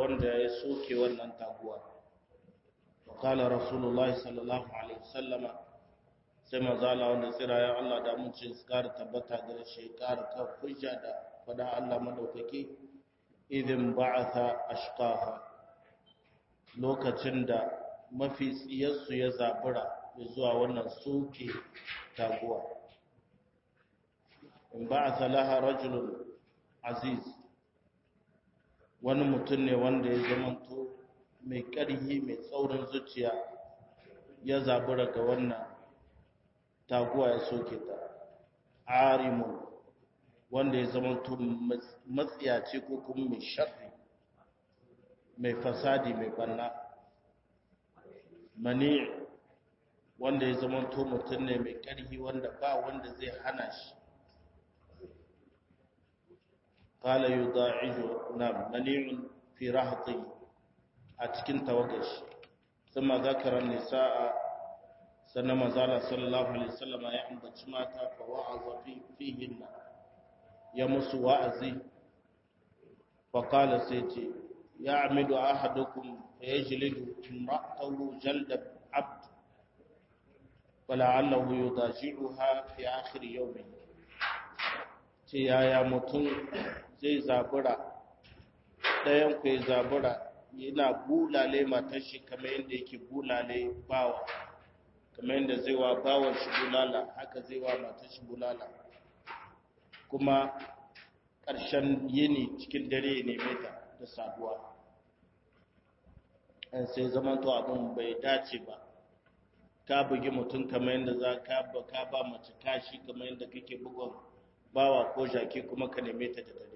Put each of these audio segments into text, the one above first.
wanda ya soke wannan taguwa wakala rasulullahi sallallahu alaihi wasallama sai mazala wanda tsira ya Allah da mun ce su kara tabbata da shi kara kan hujja da fada Allah madaukaki idin ba'atha ashqaha lokacin da mafi tsiyarsu ya zabura zuwa wannan soke taguwa in ba'atha laha rajulun aziz wani mutum ne wanda ya zamanto mai ƙarhi mai tsaurin zuciya ya zabura ga wannan taguwa ya soke ta arimun wanda ya zamanto matsiyaci ko kuma mai sharri mai fasadi mai banna mani wanda ya zamanto mutum ne mai ƙarhi wanda ba wanda zai hana shi قال يضاعج نعم منيع في رهطي أتكن توقش ثم ذكر النساء سنما زال صلى الله عليه وسلم يعم بجماتا فوعظ في فيهن يمس وأزي فقال سيتي يعمد أحدكم فيجلد امرأته جلد عبد ولعله يضاجعها في آخر يومه ce yaya mutum zai zabura ɗayan ku ya zabura yana bulale matar shi kamar yadda yake bulale bawa kamar yadda zai wa bawan shi bulala haka zai wa matar shi bulala kuma ƙarshen yini cikin dare ya neme ta da saduwa an sai zaman to abin bai dace ba ka bugi mutum kamar yadda za ka ba mace kashi kamar yadda kake bugon bawa ko jaki kuma ka neme ta da dare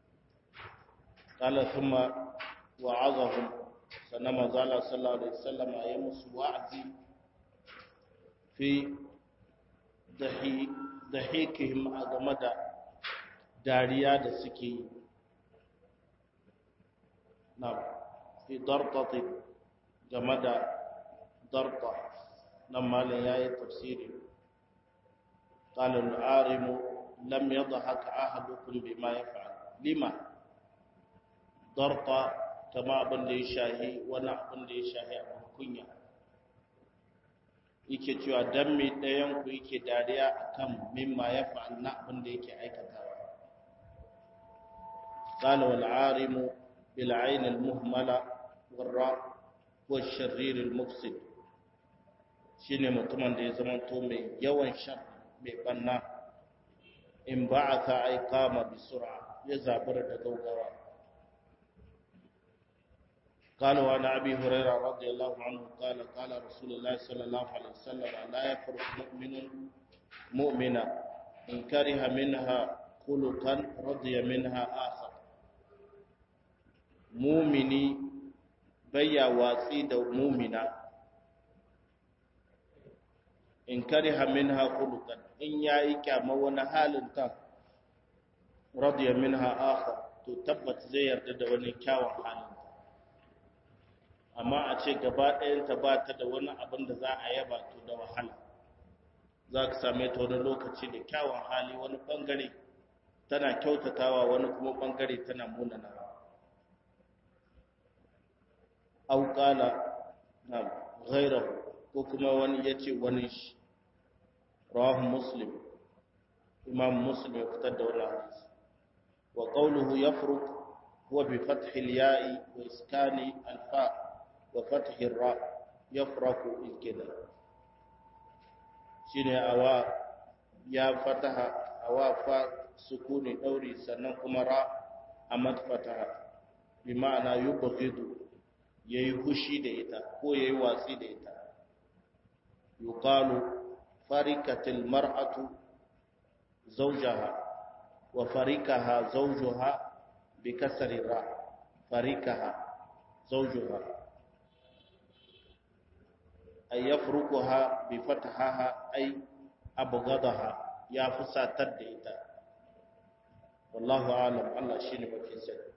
qala thumma wa'azahum sannan manzo Allah sallallahu alaihi wasallam ya musu wa'azi fi dahi dahikihim a game da dariya da suke yi na fi darqati game da darqa nan malin yayi tafsiri قال العارم لم يضحك أحدكم بما يفعل لما ضرطة كما أبن لي شاهي وانا أبن لي شاهي أبن كنيا yake cewa dan me ɗayan ku yake dariya akan mimma ya fa'al na abin da yake aikatawa qala wal arimu bil ayn al muhmala wal ra wa sharrir al mufsid shine mutumin da ya zama to mai yawan shar mai banna in ba'atha ay qama bi sur'a ya zabura da gaugawa قال وعن ابي هريره رضي الله عنه قال قال رسول الله صلى الله عليه وسلم لا يفرق مؤمن مؤمنا ان كره منها خلقا رضي منها اخر مؤمني بيا واتsi da mu'mina in kariha minha khuluqan in yayi kyama wani halin ta radiya minha akhar to tabbat zai yarda da wani kyawun halin amma a ce gaba ɗayanta ba ta da wani abin da za a yaba to da wahala za ka same ta wani lokaci da kyawun hali wani ɓangare tana kyautatawa wani kuma ɓangare tana munanawa auƙala na ghairahu ko kuma wani ya ce wani shi rawahu muslim imam muslim ya fitar da wani hadisi wa qawluhu yafruq huwa bi fathi al-ya'i wa iskani al-fa' wa fathi ar-ra yafraku al-kida shine awa ya fataha awa fa sukuni dauri sannan kuma ra amat fataha bi ma'ana yubghidu yayi hushi da ita ko yayi watsi da ita yuqalu farikatil mar'atu zawjaha wa farikaha zawjuha bi kasri ra farikaha zawjuha ay yafruquha bi fathaha ay abghadaha ya fusatar da ita wallahu a'lam Allah shine mafi sani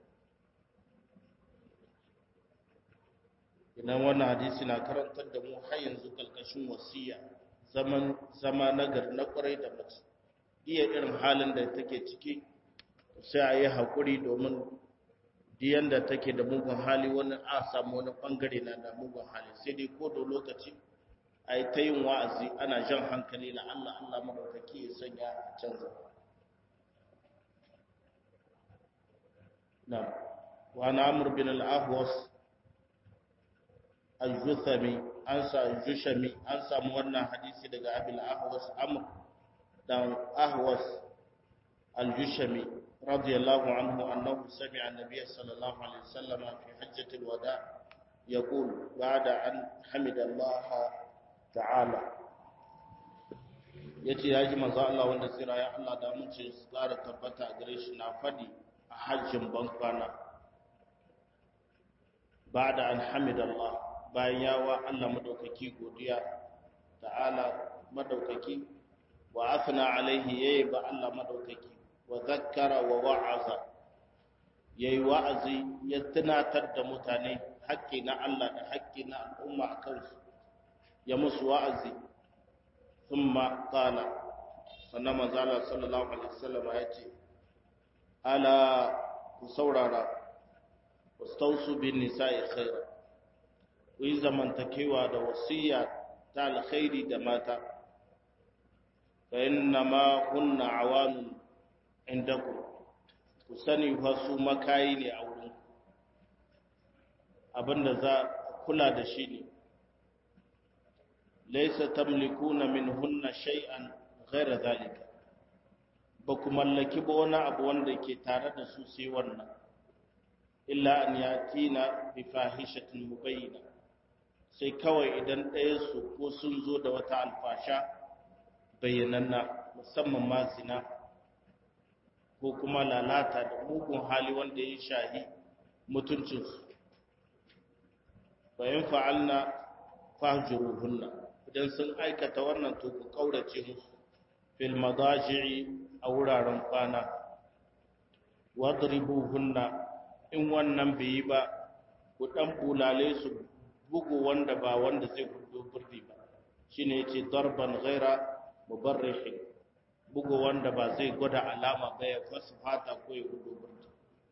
idan wannan hadisi na karantar da mu har yanzu kalkashin wasiya zaman zama nagar na kwarai da mace iya irin halin da take ciki sai a yi haƙuri domin yanda take da mugun hali wani a samu wani bangare na da mugun hali sai dai ko da lokaci a yi ta yin wa'azi ana jan hankali na Allah Allah madaukaki ya sanya a canza na wa na amur bin al-ahwas al-juthami an sa jushami an samu wannan hadisi daga abil ahwas amr dan ahwas al-jushami radiyallahu anhu annahu sami'a an-nabiy sallallahu alaihi wasallam fi hajjati al-wada yaqul ba'da an hamida Allah ta'ala yace yaji manzo Allah wanda tsira ya Allah da mun ce su ƙara tabbata gare shi na fadi a hajjin bankwana ba'da an hamida Allah bayan yawa Allah madaukaki godiya ta'ala madaukaki wa afna alaihi yayi ba Allah madaukaki wa zakkara wa wa'aza yayi wa'azi ya tunatar da mutane haƙƙi na Allah da haƙƙi na al'umma a kansu ya musu wa'azi thumma qala sannan manzo Allah sallallahu alaihi wasallam ya ce ala ku saurara wastausu bin nisa'i khaira ku yi zamantakewa da wasiya ta alkhairi da mata fa inna ma kunna awanun indakum ku sani fa su makayi ne a wurin abinda za kula da shi ne laysa tamlikuna minhunna shay'an ghayra zalika ba ku mallaki ba wani abu wanda ke tare da su sai wannan illa an yatina bi fahishatin mubayyina sai kawai idan ɗayansu ko sun zo da wata alfasha bayyananna musamman ma zina ko kuma lalata da mugun hali wanda ya shahi mutuncinsu bayan fa'alna fahjuruhunna idan sun aikata wannan to ku kaurace musu fil madaji'i a wuraren kwana wadribuhunna in wannan bai yi ba ku dan bulale su bugu wanda ba wanda zai gudu burdi ba shine yace darban ghaira mubarrihin bugu wanda ba zai gwada alama ba ya fasu fata ko ya gudu burdi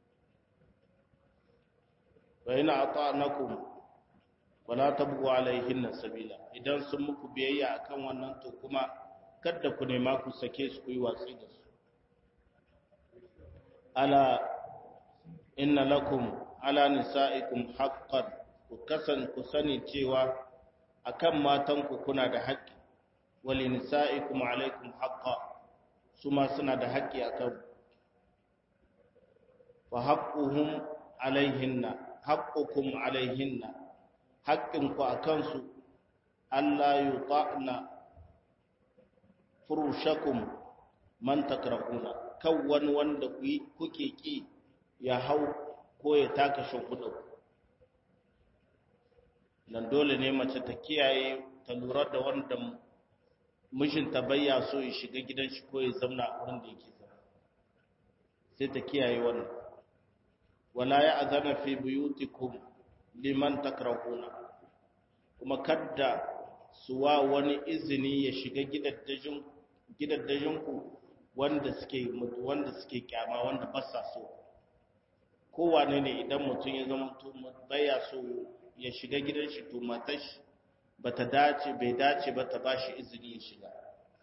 wa ina ata'nakum wala tabghu alaihinna sabila idan sun muku biyayya akan wannan to kuma kada ku nema ku sake su ku yi watsi da su ala inna lakum ala nisa'ikum haqqan ku kasan ku sani cewa akan matanku kuna da haƙƙi wali nisa'ikum alaikum haqqa su ma suna da haƙƙi akan fa haqquhum alaihinna haqqukum alaihinna haƙƙin ku akan su Allah yuta'na furushakum man takrahuna kan wani wanda kuke ki ya hau ko ya taka shimfiɗa nan dole ne mace ta kiyaye ta lura da wanda mijinta bayya so ya shiga gidan shi ko ya zauna a wurin da yake zama sai ta kiyaye wannan wala ya azana fi buyutikum liman takrahuna kuma kadda suwa wani izini ya shiga gidaddajin gidaddajin ku wanda suke wanda suke kyama wanda ba sa so kowane ne idan mutum ya zama baya so ya shiga gidan shi to matar shi bata dace bai dace ba ta bashi izini ya shiga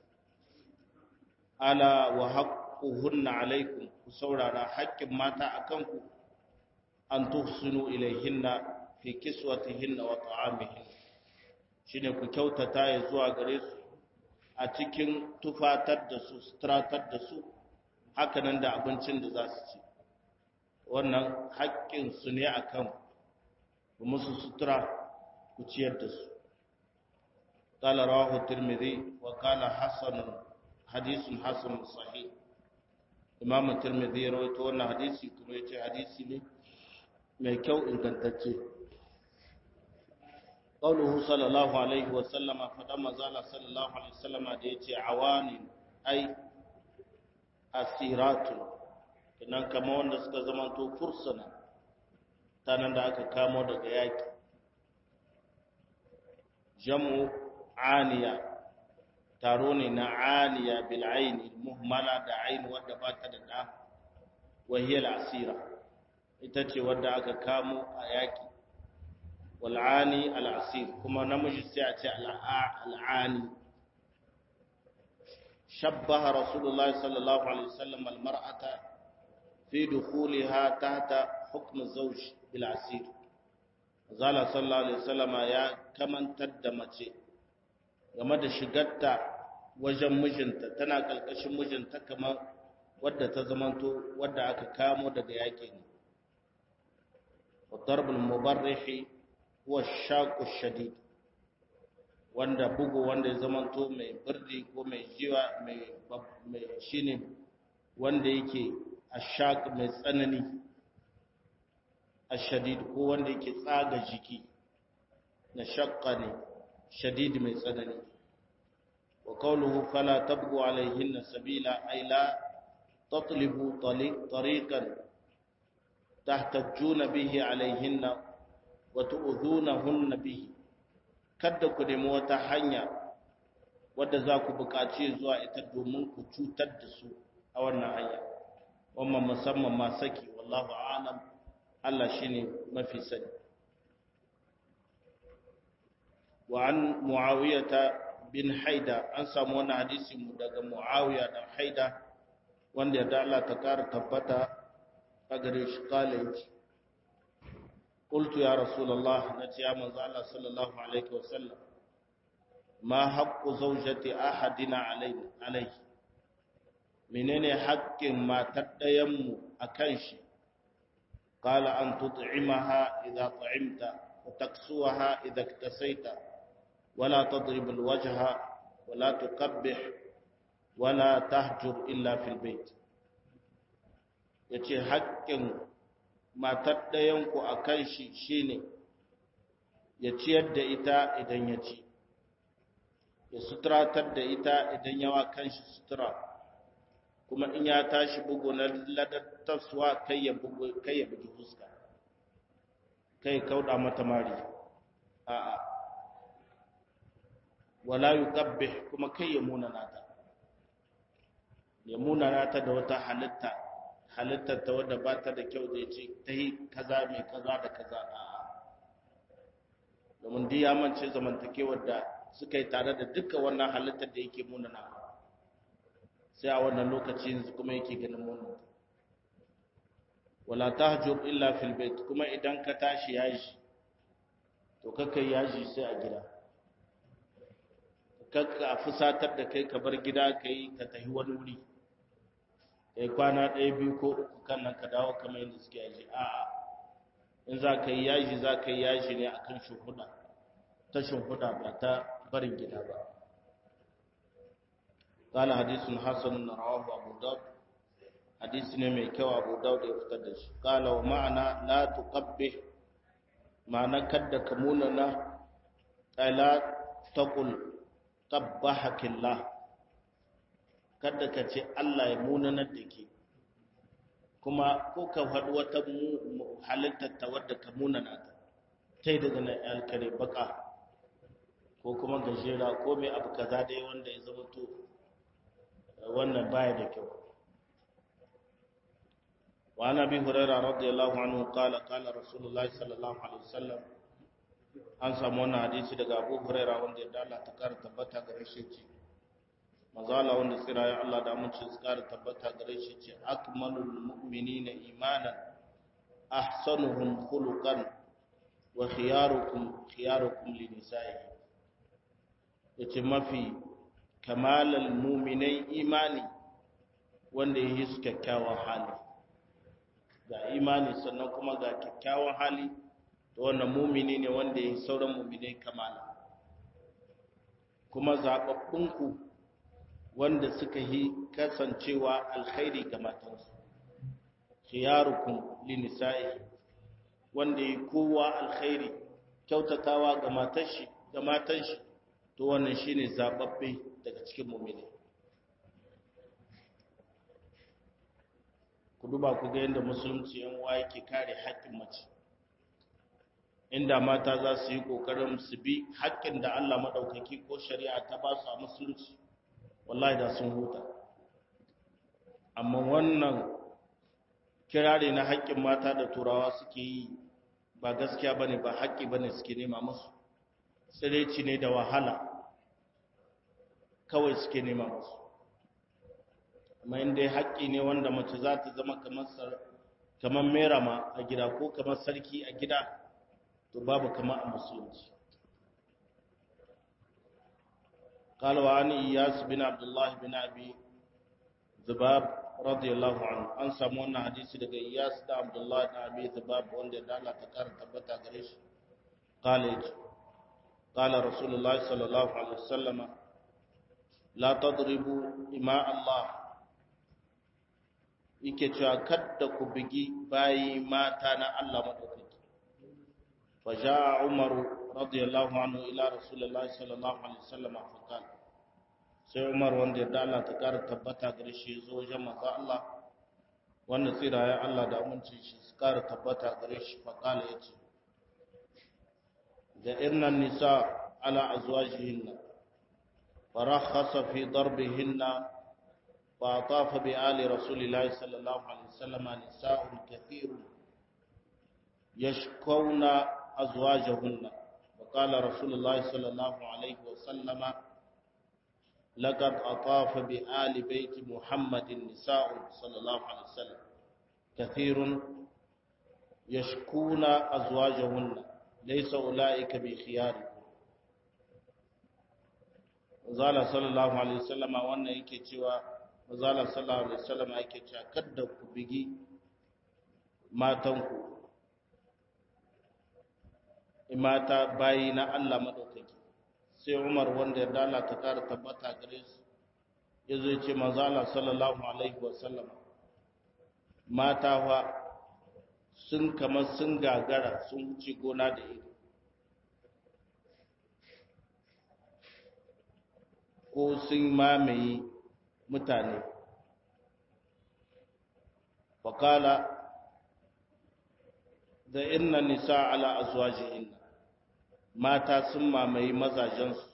ala wa haqquhunna alaikum ku saurara haƙƙin mata akan ku an tuhsinu ilayhinna fi kiswatihinna wa ta'amihin shine ku kyautata ya zuwa gare su a cikin tufatar da su stratar da su hakanan da abincin da za su ci wannan haƙƙin su ne akan ku musu sutura ku ciyar da su قال رواه الترمذي وقال حسن حديث حسن صحيح امام الترمذي rawaito wannan hadisi kuma yace hadisi ne mai kyau ingantacce qauluhu sallallahu alaihi wa sallama fada mazala sallallahu alaihi wa sallama da yace awani ai asiratu kinan kama wanda suka zama to fursuna tanan da aka kamo daga yaki jamu aniya taro ne na aniya bil aini muhmala da aini wadda ba ta da da wahiyar asira ita ce wadda aka kamo a yaƙi wal'ani al'asir kuma namiji sai a ce al'ani shabbaha rasulullahi sallallahu alaihi wasallam almar'ata fi dukhuliha tahta hukm zawj bil asir zala sallallahu alaihi wasallam ya kamantar da mace game da shigarta wajen mijinta tana kalkashin mijinta kamar wadda ta zamanto wadda aka kamo daga yaƙi ne والضرب المبرح هو الشاق الشديد wanda bugu wanda ya zamanto mai birni ko mai jiwa mai shine wanda yake ashaq mai tsanani ashadid ko wanda yake tsaga jiki na shaqqa ne shadid mai tsanani wa qawluhu fala tabgu alaihinna sabila ay la tatlibu tariqan tahtajjuna bihi alaihinna wa tu'dhunahunna bihi kada ku nemi wata hanya wadda za ku buƙaci zuwa ita domin ku cutar da su a wannan hanya wannan musamman ma saki wallahu a'lam Allah shine mafi sani wa an muawiyata bin haida an samu wannan hadisi mu daga muawiya da haida wanda da Allah ta kara tabbata a gare shi college قلت يا رسول الله نتي يا من الله صلى الله عليه وسلم ما حق زوجة أحدنا عليه عليه menene haƙƙin matar ɗayanmu a kan shi ƙala an tut'imaha idza ta'imta wa taksuha idza iktasaita wala tadrib alwajha wala tuqabbih wala tahjur illa fil bait yace haƙƙin matar ɗayanku a kan shi shi ne ya ciyar da ita idan ya ci ya suturatar da ita idan yawa kan shi sutura kuma in ya tashi bugu na ladattarsuwa kai ya bugi fuska kai kauɗa mata mari a'a wala yuqabbih kuma kai ya munana ta ya munana ta da wata halitta halittar ta wadda ba ta da kyau da ya ce ta yi kaza mai kaza da kaza a domin duk ya mance zamantakewar da suka yi tare da dukkan wannan halittar da yake munana sai a wannan lokaci yanzu kuma yake ganin munan wala tahjur illa fil bait kuma idan ka tashi yaji to kaka yaji sai a gida kaka fusatar da kai ka bar gida kai ka tafi wani wuri kai kwana ɗaya biyu ko uku kan nan ka dawo kamar yadda suke yaji a'a in za ka yi yaji za ka yi yaji ne a kan shimfiɗa ta shimfiɗa ba ta barin gida ba قال حديث حسن رواه أبو داود حديث نمي كو أبو داود يفتدش قال ومعنى لا تقبح معنى كد كموننا لا تقل قبحك الله kada ka ce Allah ya munanar da ke kuma ko ka faɗi wata halittar ta wadda ka munana ta ta yi daga na alkare baka ko kuma gajera ko mai abu kaza dai wanda ya zama to wannan baya da kyau wa ana bi hurairah radiyallahu anhu qala qala rasulullahi sallallahu alaihi wasallam an samu wannan hadisi daga Abu Hurairah wanda ya Allah ta kara tabbata gare shi ce mazala wanda tsira ya Allah da mun ce su kara tabbata gare shi ce akmalul mu'minina imanan ahsanuhum khuluqan wa khiyarukum khiyarukum li nisa'ihi yace mafi kamalal mu'minai imani wanda ya yi su kyakkyawan hali ga imani sannan kuma ga kyakkyawan hali to wannan mumini ne wanda ya yi sauran muminai kamala kuma zaɓaɓɓunku wanda suka yi kasancewa alkhairi ga matansu khiyarukum linisa'i wanda ya kowa alkhairi kyautatawa ga matashi ga matan shi to wannan shine zaɓaɓɓe daga cikin muminai ku duba ku ga yadda musulunci yan uwa yake kare haƙƙin mace inda mata za su yi ƙoƙarin su bi haƙƙin da Allah maɗaukaki ko shari'a ta ba su a musulunci wallahi da sun huta amma wannan kirare na haƙƙin mata da turawa suke yi ba gaskiya bane ba haƙƙi bane suke nema musu tsireci ne da wahala kawai suke nema musu amma inda haƙƙi ne wanda mace za ta zama kamar merama a gida ko kamar sarki a gida to babu kama a musulunci قال وعن إياس بن عبد الله بن أبي ذباب رضي الله عنه أن سمونا حديث لك إياس بن عبد الله بن أبي ذباب وان دالا تكار تبتا قريش قال قال رسول الله صلى الله عليه وسلم لا تضربوا إماء الله yake cewa kadda ku bigi bayi mata na Allah madaukaki fa jaa Umar radiyallahu anhu ila Rasulullahi sallallahu alaihi wasallam fa qala sai Umar wanda ya Allah ta kara tabbata gare shi zo wajen manzo Allah wanda tsira ya Allah da aminci shi su kara tabbata gare shi fa qala yace da innan nisa ala azwajihinna farakhasa fi darbihinna فأطاف بآل رسول الله صلى الله عليه وسلم نساء كثير يشكون أزواجهن وقال رسول الله صلى الله عليه وسلم لقد أطاف بآل بيت محمد نساء صلى الله عليه وسلم كثير يشكون أزواجهن ليس أولئك بخياركم زال صلى الله عليه وسلم وأن يكي mazala sallallahu alaihi wasallam yake cewa kada ku bigi matanku mata bayi na Allah madaukaki sai Umar wanda ya dala ta kara tabbata gare su yazo ya ce mazala sallallahu alaihi wasallam mata fa sun kamar sun gagara sun wuce gona da ido ko sun mamaye mutane faƙala da inna nisa ala azwajihinna mata sun mamaye mazajensu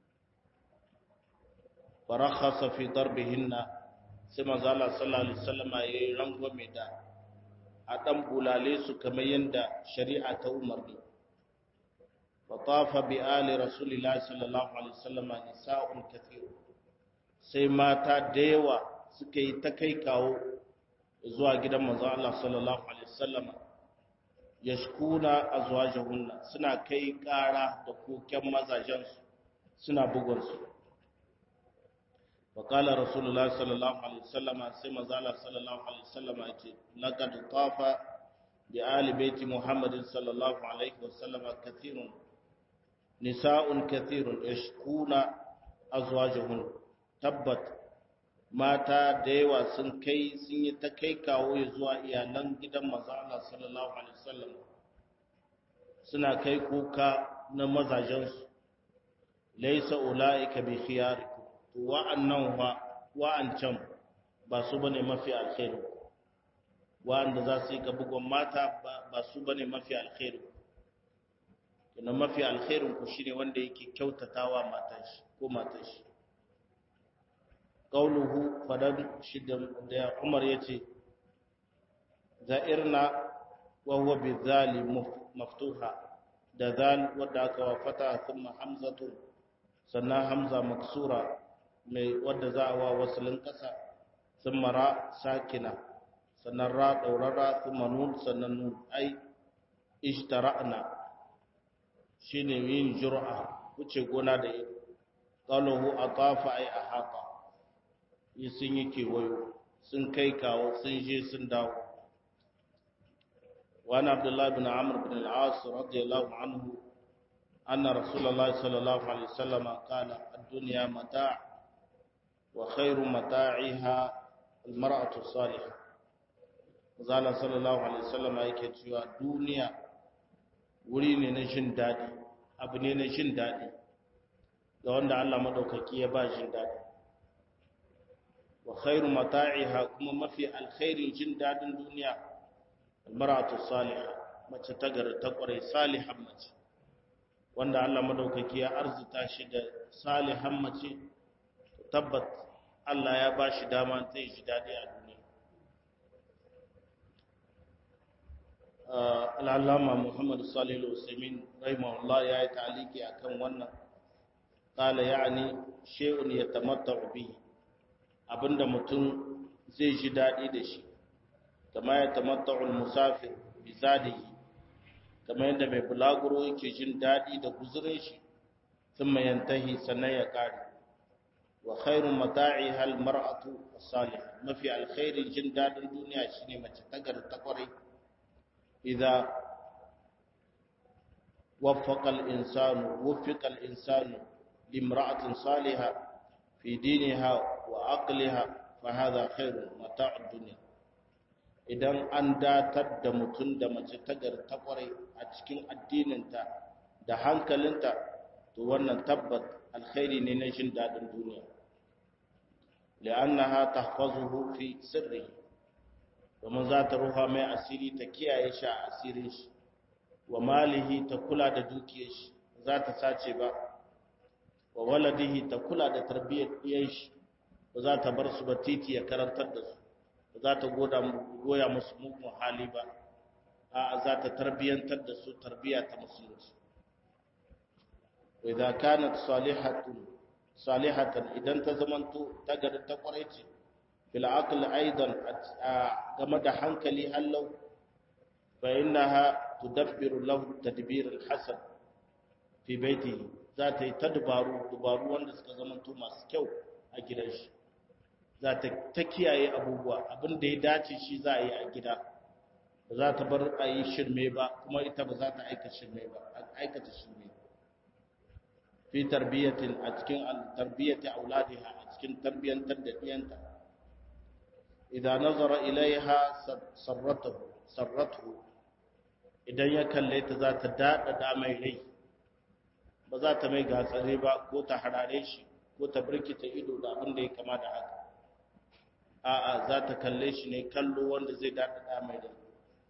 farakhasa fi darbihinna sai manzo Allah sallallahu alaihi wasallam yayi rangwame da a dan bulale su kamar yanda shari'a ta umarni fatafa bi ali rasulillahi sallallahu alaihi wasallam nisa'un kathirun sai mata da yawa suka yi ta kai kawo zuwa gidan manzon Allah sallallahu alaihi wasallam yashkuna azwajahunna suna kai ƙara da koken mazajensu suna bugun su wa qala rasulullahi sallallahu alaihi wasallam sai manzon Allah sallallahu alaihi wasallam yace laqad tafa bi ali baiti muhammadin sallallahu alaihi wasallam kathirun nisa'un kathirun yashkuna azwajahunna tabbat mata da yawa sun kai sun yi ta kai kawo ya zuwa iyalan gidan maza Allah sallallahu alaihi wasallam suna kai kuka na mazajensu laisa ulaika bi khiyarikum to wa'annan wa wa'ancan ba su bane mafi alkhairi wa'anda za su yi ka bugon mata ba su bane mafi alkhairi kina mafi alkhairin ku shine wanda yake kyautatawa matan shi ko matan shi qauluhu fadan shi da Umar yace za'irna wa huwa bizali maftuha da zal wadda aka wafata kuma hamzatu sannan hamza maksura mai wadda za a wa wasalin kasa thumma ra sakina sannan ra daurara thumma nun sannan nun ai ishtara'na shine yin jur'a wuce gona da ita qaluhu atafa ay ahata yi sun yi kewayo sun kai kawo sun je sun dawo wani abdullahi bin amur bin al'as radiyallahu anhu anna rasulallah sallallahu alaihi wasallam kala ad-dunya mata' wa khairu mata'iha al-mar'atu salihah zala sallallahu alaihi wasallam yake cewa duniya wuri ne na jin dadi abu ne na jin dadi ga wanda Allah madaukaki ya ba jin dadi wa khairu mata'iha kuma mafi alkhairin jin dadin duniya almaratu salihah mace ta gari ta kware salihan mace wanda Allah madaukaki ya arzuta shi da salihan mace tabbat Allah ya ba shi dama zai ji dadi a duniya al'allama muhammadu salilu usaimin rahimahullah ya yi ta'aliki a kan wannan ƙala ya'ani she'un ya tamatta bi abinda mutum zai ji daɗi da shi kama ya tamatta musafir bi zadihi kama yadda mai bulaguro yake jin daɗi da guzurin shi sun mayantahi sannan ya ƙare wa khairun mata'i hal mar'atu salih mafi alkhairin jin daɗin duniya shine mace ta gari ta kwarai idza waffaqa al-insanu wuffiqa al-insanu limra'atin salihah fi diniha wa aqliha fa hadha khairun mata'ud dunya idan an datar da mutum da mace ta gari ta kwarai a cikin addininta da hankalinta to wannan tabbat alkhairi ne na jin daɗin duniya li'annaha tahfazuhu fi sirri domin za ta ruha mai asiri ta kiyaye shi a asirin shi wa malihi ta kula da dukiyar shi za ta sace ba wa waladihi ta kula da tarbiyyar ɗiyan shi ba za ta bar su ba titi ya karantar da su ba za ta goya musu mugun hali ba a za ta tarbiyyantar da su tarbiyya ta musulunci wa idza kanat salihatun salihatan idan ta zamanto ta gari ta kwarai ce fil aql aidan game da hankali hallau fa innaha tudabbiru lahu tadbir al hasan fi baitihi za ta yi ta dubaru dubaru wanda suka zamanto masu kyau a gidan shi za ta ta kiyaye abubuwa abin da ya dace shi za a yi a gida ba za ta bar a yi shirme ba kuma ita ba za ta aikata shirme ba aikata shirme fi tarbiyatin a cikin tarbiyyati auladiha a cikin tarbiyyantar da diyanta idan nazara ilaiha sarratuhu sarratuhu idan ya kalle ta za ta dada da mai rai ba za ta mai gatsare ba ko ta harare shi ko ta birkita ido da abin da ya kama da haka a'a za ta kalle shi ne kallo wanda zai dada da mai rai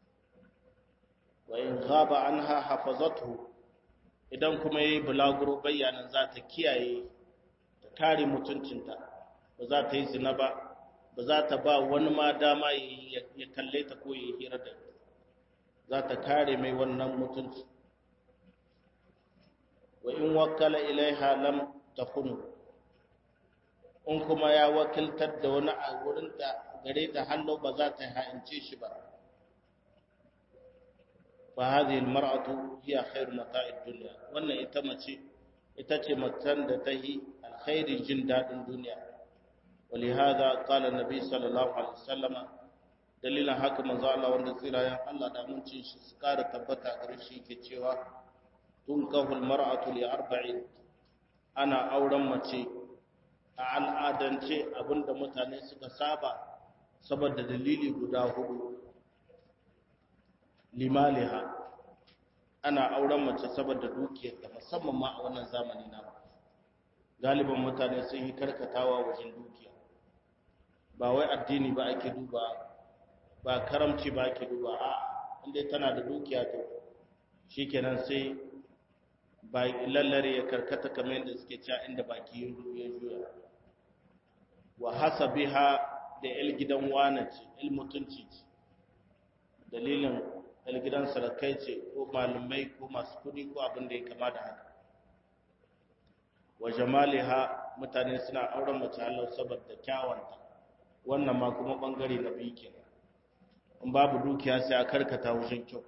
wa in ghaba anha hafazatuhu idan kuma yayi bulaguro bayanan za ta kiyaye ta kare mutuncinta ba za ta yi zina ba ba za ta ba wani ma dama ya kalle ta ko ya hira da za ta kare mai wannan mutunci wa in wakala ilaiha lam takunu in kuma ya wakiltar da wani a wurin da gare ta hallo ba za ta ha'ince shi ba fa hadhihi almar'atu hiya khairu mata'id dunya wannan ita mace ita ce matan da ta yi alkhairin jin dadin duniya ولهذا قال النبي صلى الله عليه وسلم dalilin haka manzo Allah wanda tsirayen Allah da amincin shi su kara tabbata gare shi ke cewa tun kahul mar'atu li arba'in ana auren mace a al'adance abinda mutane suka saba saboda dalili guda hudu limaliha ana auren mace saboda dukiyarta musamman ma a wannan zamani na galiban mutane sun yi karkatawa wajen dukiya ba wai addini ba ake duba ba karamci ba ake duba a inda tana da dukiya to shikenan sai ba lallare ya karkata kamar yadda suke cewa inda baki ya juya wa hasabiha da el gidan wana ce el mutunci ce dalilin el gidan sarakai ce ko malumai ko masu kudi ko abin da ya kama da haka wa jamaliha mutane suna auren mace Allah saboda kyawanta wannan ma kuma bangare na biyu kenan in babu dukiya sai a karkata wajen kyau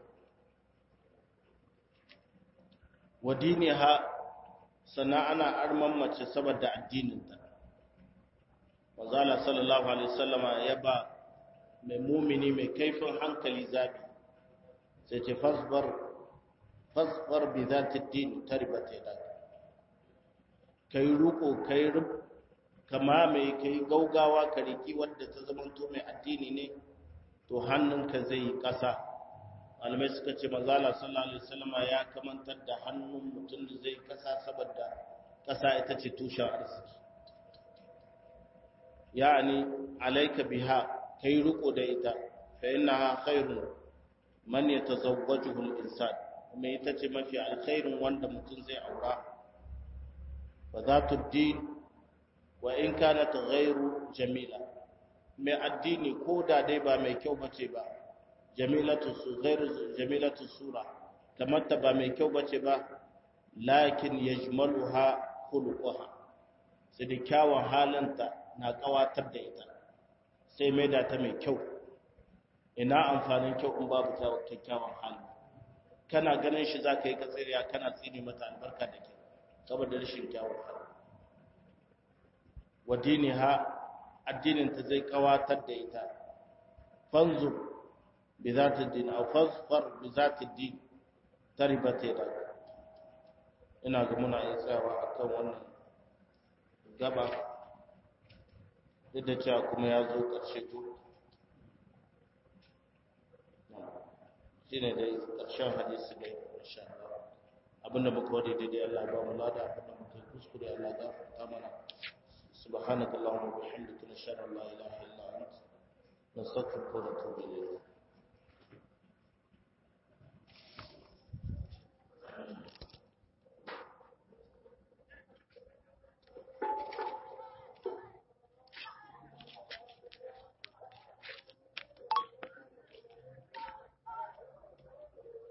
wa diniha sana ana arman mace saboda addininta manzala sallallahu alaihi wasallama ya ba mai mumini mai kaifin hankali zabi sai ce fasbar fasbar bi zati din taribat yadak kai ruko kai rub kama mai kai gaugawa ka riki wanda ta zamanto mai addini ne to hannunka zai yi ƙasa malamai suka ce manzala sallallahu alaihi wasallam ya kamantar da hannun mutum da zai ƙasa saboda ƙasa ita ce tushen arziki ya'ani alayka biha kai riko da ita fa innaha khairun man yatazawwajuhu al-insan kuma ita ce mafi alkhairin wanda mutum zai aura fa zatu din wa in kanat ghairu jamila mai addini ko da dai ba mai kyau bace ba jamilatu su ghairu jamilatu sura kamar ta ba mai kyau bace ba lakin yajmaluha khuluquha sai da kyawun halinta na kawatar da ita sai mai da ta mai kyau ina amfanin kyau in babu kyakkyawan hali kana ganin shi za ka yi katsiriya kana tsini mata albarka da ke saboda rashin kyawun hali wa diniha addininta zai kawatar da ita fanzur bi za ta din a fasfar bi za ta din ta ribata da ina ga muna iya tsayawa a kan wannan gaba duk da cewa kuma ya zo ƙarshe to shi ne dai ƙarshen hadisi ne insha Allah abinda muka wadi daidai Allah ba mu lada abinda muka kuskure Allah gafarta mana subhanakallahumma wa bihamdika nashhadu an la ilaha illa anta nastaghfiruka wa natubu ilayk